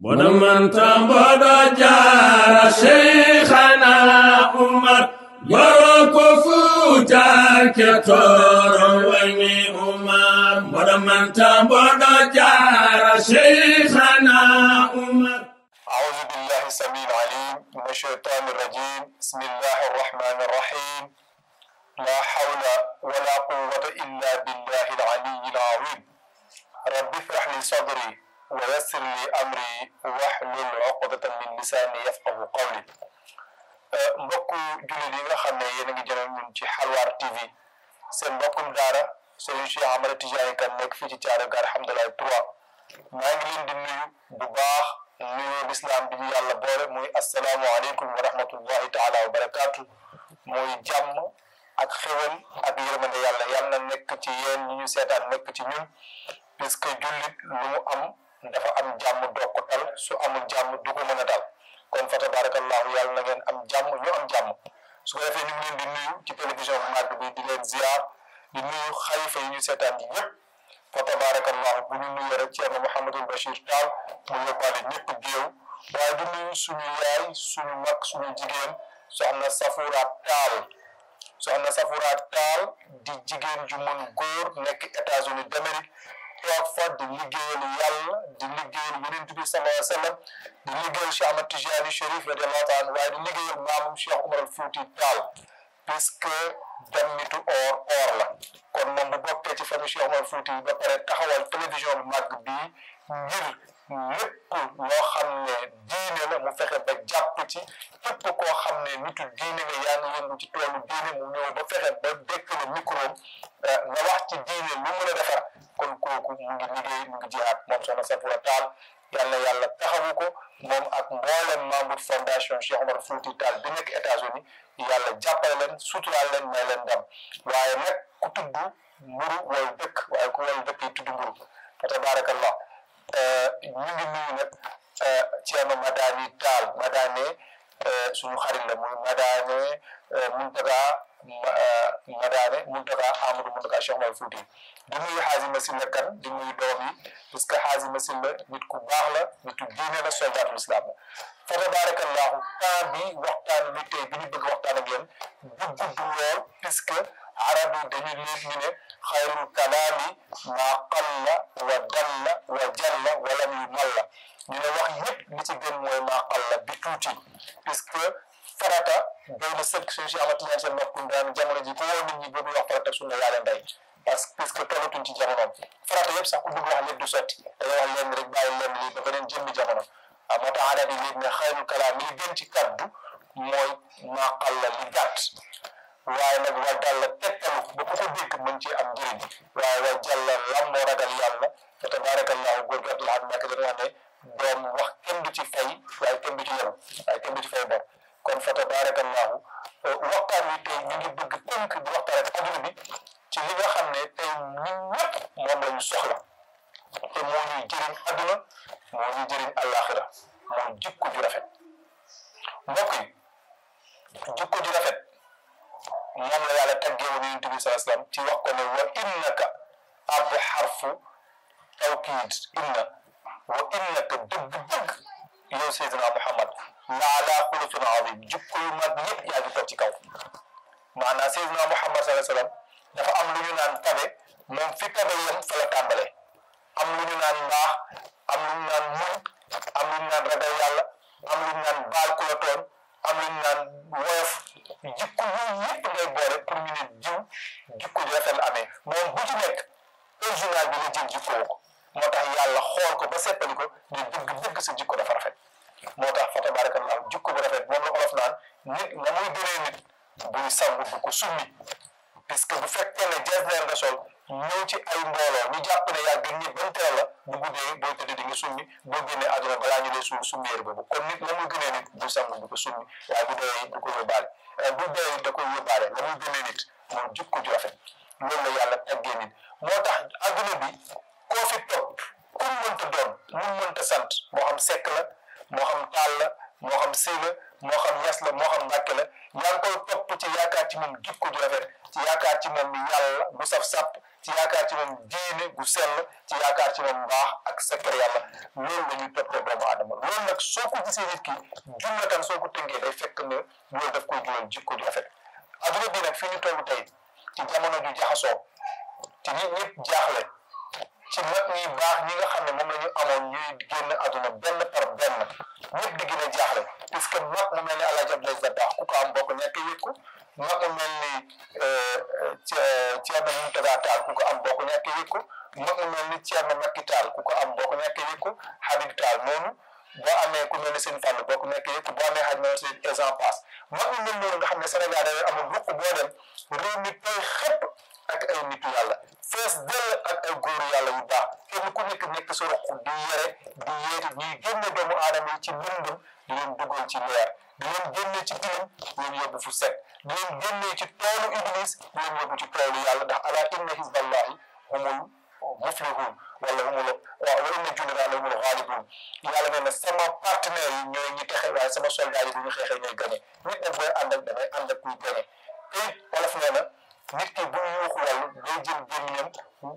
ودمن تنبض جار شيخنا عمر يروك فوتا كتور ويني عمر ودمن تنبض جار شيخنا عمر أعوذ بالله السميع العليم من الشيطان الرجيم بسم الله الرحمن الرحيم لا حول ولا قوة إلا بالله العلي العظيم رب اشرح لي صدري ويسر لي أمري واحلل عقدة من لساني يفقه قولي mbokku jullit yi nga xam ne yéen a ngi jënoon ñun ci Xalwaar TV seen mbokkum daara Serigne Cheikh Ahmed Tidiane Kane nekk fii ci Thiaroye Gare Hamdalaye 3 maa ngi leen di nuyu bu baax nuyu lislaam bi ñu yàlla boole muy asalaamualeykum wa rahmatullahi taala wa barakaatu muy jàmm ak xewal ak yërmande yàlla yàlla na nekk ci yéen ñi ñu seetaan nekk ci ñun puisque jullit lu mu am dafa am jàmm doog ko tal su amul jàmm du ko mën a dal kon fa tabarakallahu yàlla na ngeen am jàmm ñu am jàmm su ko defee ñu ngi leen di nuyu ci télévision bu màgg bi di leen ziar di nuyu xalifa yi ñu seetaan yi yëpp fa tabarakallahu bu ñu nuyoo rek Ceerno Mouhamadul Bachir Tall mu yóbbaale ñëpp géew waaye di nuyu suñu yaay suñu mag suñu jigéen soxna Safura Tall soxna Safura Tall di jigéen ju mën góor nekk États-Unis d'Amérique toog fa di liggéeyal yàlla di liggéeyal yonent bi sallallahu alayhi wa sallam di liggéeyal Cheikh Ahmad Tijani Chérif radiyallahu taala waaye di liggéeyal maamum Cheikh Umar al Fouti Tall puisque dammitu or or la kon moom bu bokkee ci famille Cheikh Umar Fouti ba pare taxawal télévision bu màgg bii ngir lépp loo xam ne diine la mu fexe ba jàpp ci képp koo xam ne nitu diine nga yaa ngi yëngu ci toolu diine mu ñëw ba fexe ba dékkale micro nga wax ci diine lu mën a defar kon kooku mu ngi liggéey mu ngi jihaat moom soxna Safura Tall yal na yàlla taxawu ko moom ak mboolem membre fondation Cheikh Omar Fouti Tall bi nekk États-Unis yàlla jàppale leen suturaal leen may leen ndam waaye nag ku tudd mburu wal dëkk waaye ku wal dëkk yi tudd mburu fa tabarakallah ñu ngi nuyu nag Ceerno Madani Tall Madane suñu xarit la muy Madane Muntaga Madane Muntaga Amadou Muntaga Cheikh Omar Fouti di nuyu Xaaji Masilla Kan di nuyu doom yi parce que Xaaji Masilla nit ku baax la nitu diine la soldaatul islam la fa tabarakallahu temps bi waxtaan bi tey bi ñu bëgg waxtaan ak yéen du gudd lool puisque arab yi dañu leen ñu ne xayrul kalaami maa qalla wa dalla wa jalla wa lam yumalla ñu ne wax yëpp li ci gën mooy maa qalla bi tuuti puisque farata doy na sëkk suñu si amati ñaan seen mbokku daan jamono ji ku woo nit ñi boobu wax farata sunna yaa leen day parce que puisque tollatuñ ci jamonoom farata yëpp sax ku bëgg wax lépp du sotti dañoo wax leen rek bàyyi leen lii ba beneen jëmmi jamono ah moo tax arab yi léegi ne xayrul kalaam li gën ci kaddu mooy maa qalla li gàtt waaye nag wa dalla tegtalu ba ku ko dégg mën ci am njëriñ waaye wa jàlla lam moo ragal yàlla fa tabarakallahu góor gi Abdoulaye Mbacke dañu wax ne doom wax kenn du ci fay waaye kenn du ci yem waaye kenn du ci fay bor kon fa tabarakallahu waxtaan wi tey ñu ngi bëgg tënk di waxtaan ak adduna bi ci li nga xam ne tey ñun ñëpp moom la ñu soxla te moo ñuy jëriñ adduna moo ñuy jëriñ àllaaxira mooy jikko ju rafet mbokk yi jikko ju rafet moom la yàlla taggee woon yonent bi sallallahu alayhi wasallam ci wax ko ne wa innaka ab xarfu tawkiid inna wa innaka dëgg-dëgg yow Seydina Muhammad la ala xuluqin azim jikko yu mag yëpp yaa ngi toog ci kaw maanaam Seydina Muhammad sallallahu alayhi wasallam dafa am lu ñu naan tabe moom fi tabe yem fa la tàmbalee am lu ñu naan mbaax am lu ñu naan muñ am lu ñu naan ragal yàlla am lu ñu naan baal ku la tooñ am lu ñu naan woyof jikko yooyu yëpp ngay boole pour ñu ne jiw jikko ju rafet la amee moom bu ci nekk original bi la jël jikko ko moo tax yàlla xool ko ba seppali ko ne dëgg dëgg sa jikko dafa rafet moo tax fa tabarakallah jikko bu rafet moom la olof naan nit na muy gënee nit buy sangu bu ko summi puisque bu fekkee ne jasneer nga sol ñëw ci ay mbooloo ñu jàpp ne yaa gën ñëpp ban teel la bu guddee boo tëdd di nga summi boo génnee àdduna balaa ñu lay suul summi yére boobu kon nit la muy gënee nit bu sangu bu ko summi waaye bu doyee du ko yóbbaale bu doyee da koy yóbbaale la muy gënee nit moom jikko ju rafet loolu la yàlla taggee nit moo tax adduna bi koo fi topp ku mu mënta doon mu mënta sant moo xam sekk la moo xam taal la moo xam sëy la moo xam ñas la moo xam mbàkke la yaa ngi koy topp ci yaakaar ci moom jikko ju rafet ci yaakaar ci moom yàlla bu saf sàpp ci yaakaar ci moom diine gu sell ci yaakaar ci moom mbaax ak secret yàlla loolu la ñuy toppee doomu aadama loolu nag soo ko gisee nit ki jumlatan soo ko tënkee day fekk ne loolu daf koy jural jikko ju rafet adduna bi nag fi ñu toll tey ci jamono ju jaxasoo te nit ñëpp jaaxle ci mag ñi baax ñi nga xam ne moom la ñu amoon ñuy génn adduna benn par benn ñëpp di gën a jaaxle parce que mag mu mel ni El Hadj Abdoulaye Dabakh ku ko am bokk ñàkk yëg ko mag mu mel ni Thierno Mountaga Tall ku ko am bokk ñàkk yëg ko mag mu mel ni Thierno Macky Tall ku ko am bokk ñàkk yëg ko Habib Tall noonu boo amee ku mel ni seen fàll bokk ñàkk yëg ko boo amee xaj na seen exemple passe mag mu mel noonu nga xam ne Sénégal dafay amul ruq boo dem réew mi tey xëpp ak ay nitu yàlla fees dell ak ay góoru yàlla yu baax kenn ku nekk nekk sa ruq di yere di yeeti ñuy génne doomu aadama yi ci lëndëm di leen duggal ci leer di leen génne ci tilim di leen yóbbu fu set di leen génne ci toolu iblis di leen yóbbu ci toolu yàlla ndax ala inna hizballahi humul muflihun wala humul waaw wa inna jundallahi humul ghalibun yàlla nee na sama partenaire yi ñooy ñi texe waaye sama soldat yi bu ñu xeexee ñooy gañe nit nag booy ànd ak dangay ànd ak kuy gañe te wolof nee na nit ki bu yuuxu wàllu day jël gémmiñam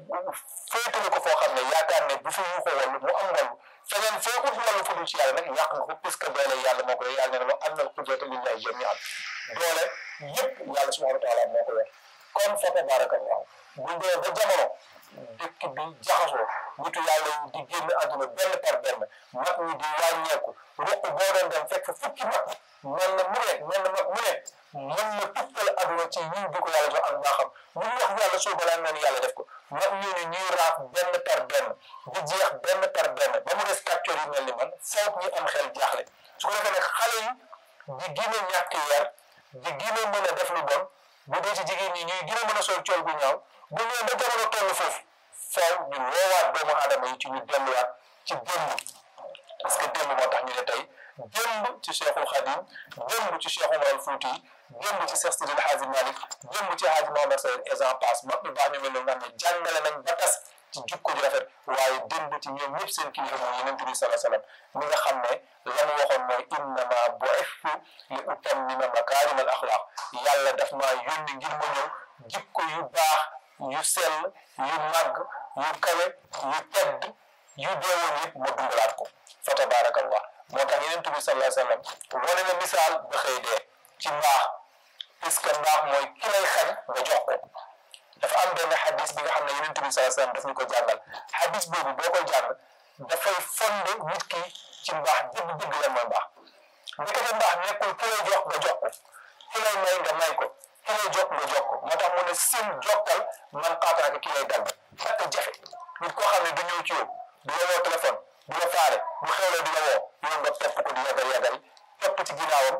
féetale ko foo xam ne yaakaar ne bu fi yuuxu wàllu mu am wàllu feneen feekut wàllu fu dul ci yàlla nag yàq nga ko puisque doole yàlla moo ko yor yàlla ne wa anna al-qudrata lillahi jami'an doole yëpp yàlla subhanahu wa taala moo ko yor kon fa tabarakallahu bu dee ba jamono dëkk bi jaxasoo nitu yàlla yi di génn àdduna benn par benn mag ñi di wàññeeku ruq boo doon dem fekk fukki mag mel na mu ne mel na mag mu ne mën na tukkal àdduna ci yiw bi ko yàlla jox ak mbaaxam lu ñu wax yàlla soo balaa nga ni yàlla def ko mag ñooñu ñuy raaf benn par benn di jeex benn par benn ba mu des kàccoor yi mel ni man foog ñu am xel jaaxle su ko defee nag xale yi di gën a ñàkk yar di gën a mën a def lu bon bu dee ci jigéen ñi ñuy gën a mën a sol cool gu ñaaw bu ñëwee ba jamono toll foofu faaw ñu woowaat doomu aadama yi ci ñu delluwaat ci démb parce que démb moo tax ñu ne tey démb ci Cheikhul Khadim démb ci Cheikh Omar al Fouti démb ci Cheikh Sidil Hadji Malick démb ci Hadji Mohamed Sayed et j'en passe mag ñu baax ñu mel noonu nga xam ne jàngale nañ ba tas ci jukko ju rafet waaye démb ci ñoom ñëpp seen kilifa mooy Yonent bi sallallahu alayhi wa sallam mi nga xam ne la mu waxoon mooy innama bu'ithtu li utammima makaarima al axlaaq yàlla daf maa yónni ngir ma ñëw jikko yu baax yu sell yu màgg yu kawe yu tedd yu deewoon yëpp ma dundalaat ko fa tabaarakallah moo tax Yonent bi sallallahu alayhi wa sallam wane na misaal ba xëy dee ci mbaax puisque mbaax mooy ki lay xañ nga jox ko dafa am benn xadis bi nga xam ne Yonent bi sallallahu alayhi wa sallam daf ñu ko jàngal xadis boobu boo koy jàng dafay fonde nit ki ci mbaax dëgg-dëgg la mooy mbaax ndekete mbaax nekkul ki lay jox nga jox ko ki lay may nga may ko ki lay jox nga jox ko moo tax mu ne sim jokkal man xaataaka ki lay dagg ak jafe nit koo xam ne du ñëw ci yow du la woo téléphone du la faale bu xewlee du la woo yow nga topp ko di yagal yagal topp ci ginnaawam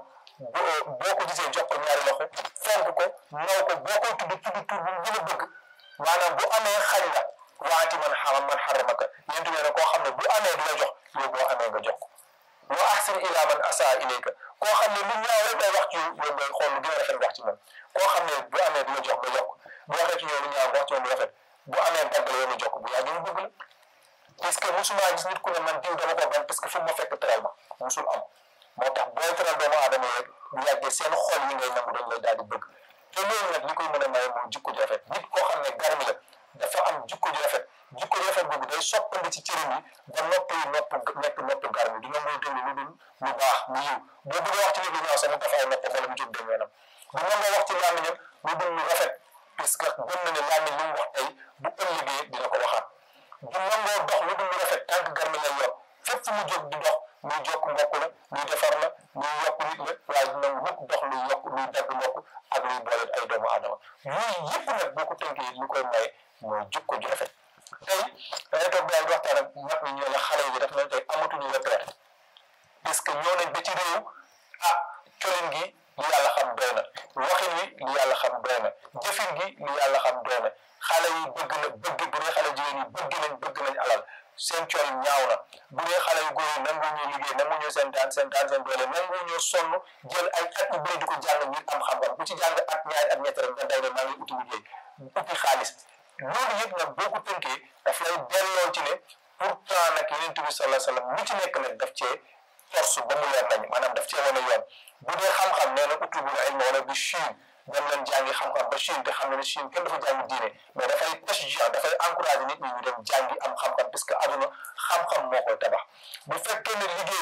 boo ko gisee jox ko ñaari loxo fonk ko naw ko boo koy tudd tudd tudd bu gën a bëgg maanaam bu amee xañ la waati man xaram man xaramaka yéen tuddee ne koo xam ne bu amee du la jox yow boo amee nga jox ko wa ahsin ila man asaa ilayka koo xam ne lu ñaaw rek lay wax ci yow yow ngay xool lu gën a rafet wax ci moom koo xam ne bu amee du la jox nga jox ko bu waxee ci yow lu ñaaw wax ci moom lu rafet bu amee dagg la yow nga jox ko bu yàggee mu bëgg la parce que musuma gis nit ku ne man diw dama ko ban parce que fu ma fekk teral ma musul am moo tax booy teral doomu aadama yi rek bu yàggee seen xol yi ngay nangu dañ lay daal di bëgg te loolu nag li koy mën a maye mooy jikko ju rafet nit koo xam ne garmi la dafa am jikko ju rafet jikko ju rafet boobu day soppandi ci cëram yi ba nopp yi nopp nekk nopp garmi du nangoo déglu lu dul lu baax lu yiw boo bëggee wax ci nit lu ñaaw sax mu tafaay noppam wala mu jóg dem yoonam du nangoo wax ci làmmiñam lu dul lu rafet parce que gëm na ne làmmiñ lu mu wax tey bu ëllëgee dina ko waxaat du nangoo dox lu dul lu rafet tànk garmi lay yor fépp fu mu jóg di dox luy jokk mbokk la luy defar la luy yokk nit la waaye du nangu mukk dox luy yokk luy dagg mbokk ak luy boole ay doomu aadama yooyu yëpp nag boo ko tënkee li koy maye mooy jikko ju rafet tey dangay toog daal di waxtaan ak mag ñi ñoo la xale yi daf nañ tey amatuñu retraite parce que ñoo nañ ba ci réew ah colin gi li yàlla xam doy na waxin wi li yàlla xam doy na jëfin gi li yàlla xam doy na xale yi bëgg na bëgg bu dee xale jigéen yi bëgg nañ bëgg nañ alal seen col ñaaw na bu dee xale yu góor yi nangu ñu liggéey nangu ñu seen daan seen daan seen doole nangu ñu sonn jël ay at yu bëri di ko jàng ngir am xam-xam ku ci jàng at ñaari at ñett rek nga day de maa ngi uti liggéey uti xaalis loolu yëpp nag boo ko tënkee daf lay delloo ci ne pourtant nag Yonent bi sallallahu alayhi wa sallam lu ci nekk nag daf cee force ba mu leer nañ maanaam daf cee wane yoon bu dee xam-xam nee na utlubul ilma wala bi Chine dem leen jàngi xam-xam ba Chine te xam na ne Chine kenn dafa jàngi diine mais dafay tashjih dafay encouragé nit ñi ñu dem jàngi am xam-xam parce que aduna xam-xam moo koy tabax bu fekkee ne liggéey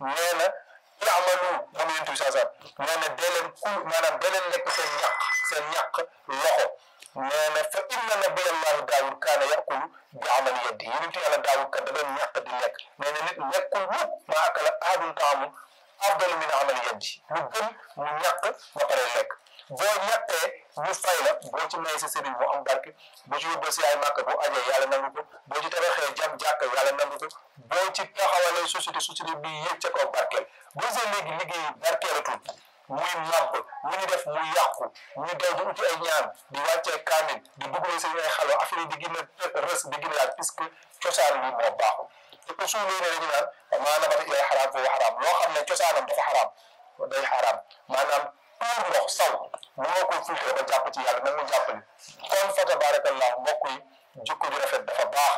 nee na yaamalu moom yonent bi saa saa nee na dee leen kul maanaam dee leen lekk seen ñàq seen ñàq loxo nee na fa inna nabiyallahi daawud kaana yakulu bi amali yeddi yonent yàlla daawud kat da doon ñàq di lekk nee na nit lekkul mukk maa akala ahadun taamun afdalu min amali yeddi lu gën mu ñàq ba pare lekk boo ñàkkee ñu fay la boo ci may sa sëriñ mu am barke boo ci yóbboo si ay màkk boo ajee yàlla nangu ko boo ci tabaxee jam jàkk yàlla nangu ko boo ci taxawalee société société bi yëg ca kaw barkeel boo see léegi liggéey barkeelatul muy màbb lu ñu def muy yàqu ñu daw di uti ay ñaan di wàccee kaamil di dugalee seen ay xaloo affaire yi di gën a rës di gën a laaj puisque cosaan li moo baaxul te usul yi ne dañu naan maa nabata ilay xaraam foofu xaraam loo xam ne cosaanam dafa xaraam day xaraam maanaam tuur ndox saw mënoo koy filtré ba jàpp ci yàlla nag mu jàppale kon fa tabarakallah mbokk yi jikko ju rafet dafa baax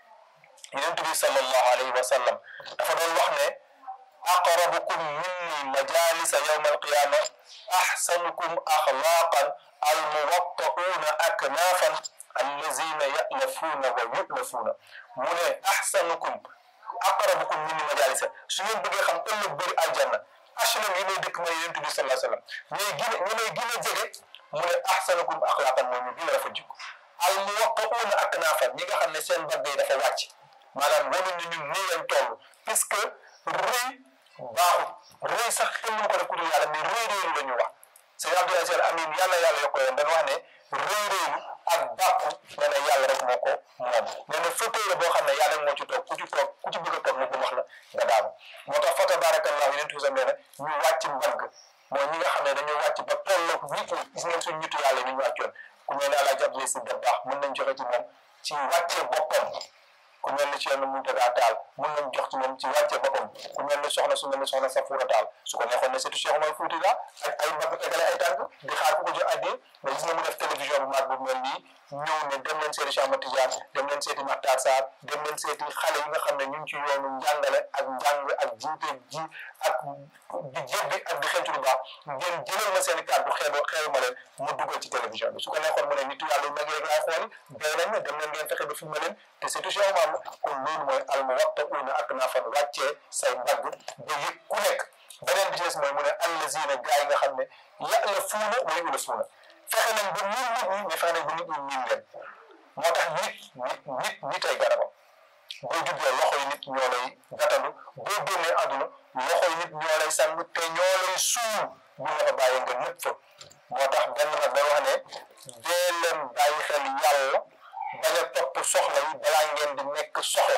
yonent bi sallallahu alayhi wa sallam dafa doon wax ne aqrabukum minni majalisa yawma alqiyama ahsanukum axlaqan almuwatta'una aknafan allazina ya'lafuuna wa yu'lafuuna mu ne ahsanukum aqrabukum minni majalisa su ngeen bëggee xam ëllëg bëri aljanna HLM yi may dëkk mooy yonent bi sallallahu alayhi wa sallam ñooy gën a ñu may gën a jege mu ne ahsanukum axlaqan mooy ñu gën a rafet jikko al muwaqqa'una aknaafan ñi nga xam ne seen mbagg yi dafa wàcc maanaam wanuñu ñun nii lañ toll puisque rëy baaxul rëy sax kenn mënu ko def ku dul yàlla mais rëy rëylu la ñu wax sëñ Abdou Aziz Amin yàlla yàlla yokk leen dañu wax ne rëy rëylu ak bàkku nee na yàlla rek moo ko moom nee na fauteuil la boo xam ne yàlla moo ci toog ku ci toog ku ci bëgg a toog mu wax la nga daanu moo tax fa tabarakallah yonent bi sam nee na ñu wàcc mbagg mooy ñi nga xam ne dañoo wàcc ba tolloog nit ñi gis ngeen suñ nitu yàlla ni ñu wàccoon ku mel ne Alaaji Abdoulaye Si Dabakh mën nañ joxe ci moom ci wàcce boppam ku mel ne Cheikh Mountaga Tall mën nañ jox ci moom ci wàcce boppam ku mel ne soxna su mel ne soxna Safoura Tall su ko neexoon ne surtout Cheikh Omar Fouti la ak ay mbagg tegale ay tànk di xaar ku ko jox addee mais gis nga mu def télévision bu mag bu mel nii ñëw ne dem leen seeti Cheikh Ahmad Tidiane dem leen seeti Makhtar Sarr dem leen seeti xale yi nga xam ne ñu ngi ci yoonu njàngale ak njàng ak jiite ji ak di jébbi ak di xentu lu baax ngeen jëlal ma seen i kàddu xeebo xeebu ma leen mu dugal ci télévision bi su ko neexoon mu ne nitu yàlla yu mag yi rek laay xooli day nañ ne dem leen ngeen fexe ba filmé leen te surtout Cheikh Omar la kon loolu mooy almuwatta'uuna aknaafan wàccee say mbagg ba yëg ku nekk beneen bi ci des mooy mu ne allazina gaa yi nga xam ne ya'lafuuna wa yu'lafuuna fexe nañ ba miin nit ñi mais fexe nañ ba nit ñi miin leen moo tax nit nit nit nit ay garabam boo juddoo loxo yi nit ñoo lay gàttandu boo génnee àdduna loxo yi nit ñoo lay sang te ñoo lay suul bu la fa bàyyi nga nëpp fa moo tax benn nag day wax ne dee leen bàyyi xel yàlla bañ a topp soxla yi balaa ngeen di nekk soxla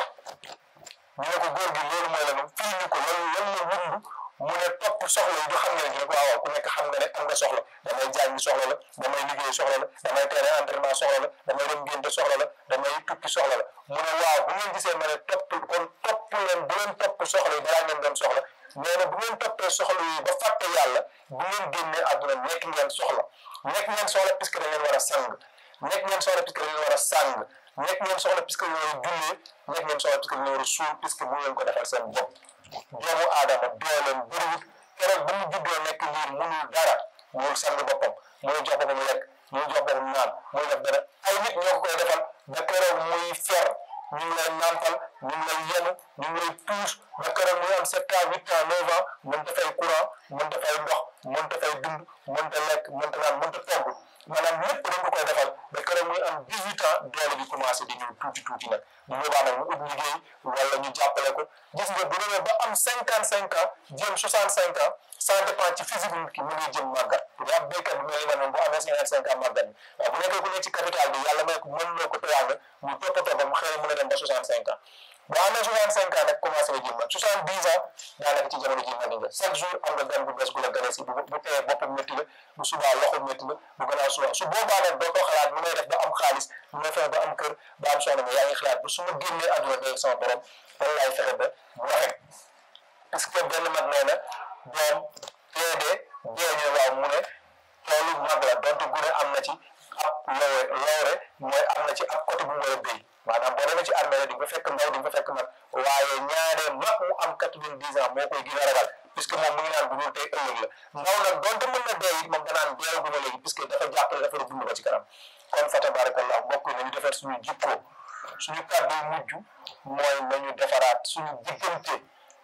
ñu ne ko góor gi loolu mooy lan fii ñu ko lan lan la wund mu ne topp soxla yi du xam ngeen ñu ne ko waaw ku nekk xam nga ne am nga soxla damay jàngi soxla la damay liggéey soxla la damay tere entraînement soxla la damay dem ngénte soxla la damay tukki soxla la mu ne waaw bu ngeen gisee ma ne topp kon topp leen bu leen topp soxla yi balaa ngeen doon soxla nee na bu ngeen toppee soxla yi ba fàtte yàlla bu ngeen génnee àdduna nekk ngeen soxla nekk ngeen soxla puisque da ngeen war a sang nekk ngeen soxla puisque da ngeen war a sang nekk ngeen soxla puisque da ngeen war a jullee nekk ngeen soxla puisque da ngeen war a suul puisque bu ngeen ko defal seen bopp doomu aadama dooleem bëriwut keroog ba mu juddoo nekk liir munul dara munul sang boppam munul jox boppam lekk munul jox boppam naan munul def dara ay nit ñoo ko koy defal ba keroog muy fer ñu ngi lay nampal ñu ngi lay yenu ñu ngi lay puus ba keroog muy am sept ans huit ans neuf ans mën dafay courant mën dafay ndox mën dafay dund mën ta lekk mën ta naan mën ta togg maanaam lépp dañ ko koy defal ba keroog muy am dix huit ans doole bi commencé di ñëw tuuti tuuti nag bu boobaa nag mu ut liggéey wala ñu jàppale ko gis nga bu demee ba am cinquante cinq ans jëm soixante cinq ans ça dépend ci physique nit ki mu ngi jëm màggat bu dee ab béykat bi mel ni man moom bu amee cinquante cinq ans màggat bi waaw bu nekkee ku nekk ci capital bi yàlla may ko mën loo ko teraanga mu toppatoo ba mu xëy mën a dem ba soixante cinq ans boo amee soixante cinq ans nag commencé nga jëm mag soixante dix ans daanaka ci jamono ji mag nga chaque jour am nga gan bu bees gu la gane si bu bu teyee boppam métti la bu subaa loxo métti la bu gannaaw subaa su boobaa nag doo ko xalaat nu may def ba am xaalis nu may fexe ba am kër ba am soxna ma yaa ngi xalaat ba su ma génnee àdduna day sama borom lan laay fexe ba bu rafet parce que benn mag nee na doom teedee dee ñu waaw mu ne toolu mag la donte gune am na ci ab lowe lowre mooy am na ci ab côté bu mu war a béy maanaam boo demee ci armée di nga fekk ndaw di nga fekk mag waaye ñaaree mag mu am quatre-vingt-dix ans moo koy gën a ragal puisque moom mu ngi naan bu dul tey ëllëg la ndaw nag donte mën na dee it moom danaan deewaguma léegi puisque dafa jàppale dafa dund ba ci kanam kon fa tabarakallah mbokk yi nañu defar suñu jikkoo suñu kàddu mujj mooy nañu defaraat suñu diggante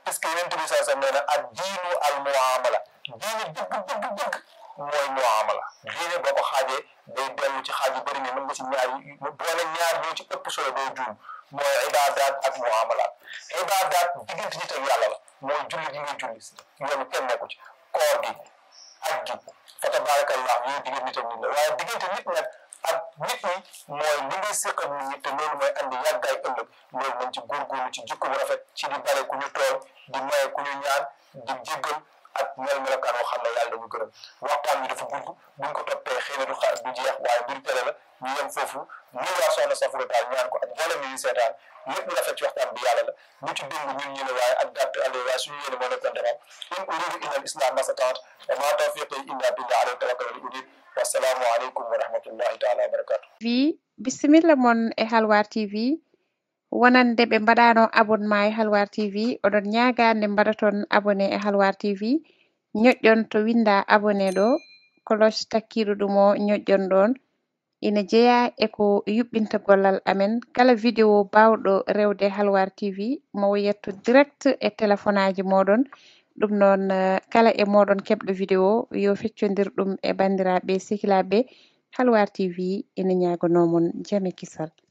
puisque yonent bi saa sam nee na ak diinu al muamala diine dëgg dëgg dëgg mooy muamala diine boo ko xaajee day dellu ci xaaj yu bëri ne mën nga si ñaar yi boole ñaar ñoo ci ëpp solo doo juum mooy ibaadaat ak muamalaat ibaadaat diggante nit ak yàlla la mooy julli gi ngay julli si yoonu kenn nekku ci koor gi aj gi fa tabaarakallah yooyu diggante nit ak nit la waaye diggante nit nag ak nit ñi mooy li ngay séq ak nit ñi te loolu mooy andi yàggaay ëllëg loolu nañ ci góorgóorlu ci jikko bu rafet ci di bale ku ñu tooñ di maye ku ñu ñaan di jéggal ak mel melokaan woo xam ne yàlla dañu gërëm waxtaan bi dafa gudd buñ ko toppee xëy na du xaar du jeex waaye mbir tele la ñu yem foofu ñu waa soxna Safura Taal ñaan ko ak mboolem ñu seetaan lépp lu rafet ci waxtaan bi yàlla la lu ci dëng ñun ñu ne waaye ak gàtt àll waaye suñu yéene moo nekkoon defar in uridu illa al islam masataat wa ma tawfiqi illa billah alayhi tawakkaltu unib wasalaamu aleykum wa rahmatullahi taala wa barakatu tv bisimilla mon e halwar tv wonande ɓe mbaɗano abonnement e halwar tv oɗon ñagande mbaɗaton abonné e halwar tv ñoƴƴon to winda abonné ɗo cloche takkiɗo ɗum o ñoƴƴon ɗon ina jeeya eko yuɓɓinta gollal amen kala vidéo bawɗo rewde halwar tv mo yetto direct e téléphone aji moɗon ɗum noon kala e moɗon keɓɗo vidéo yo feccodir ɗum e bandiraɓe sehilaɓe halwar tv ina ñagonomon jaame kisal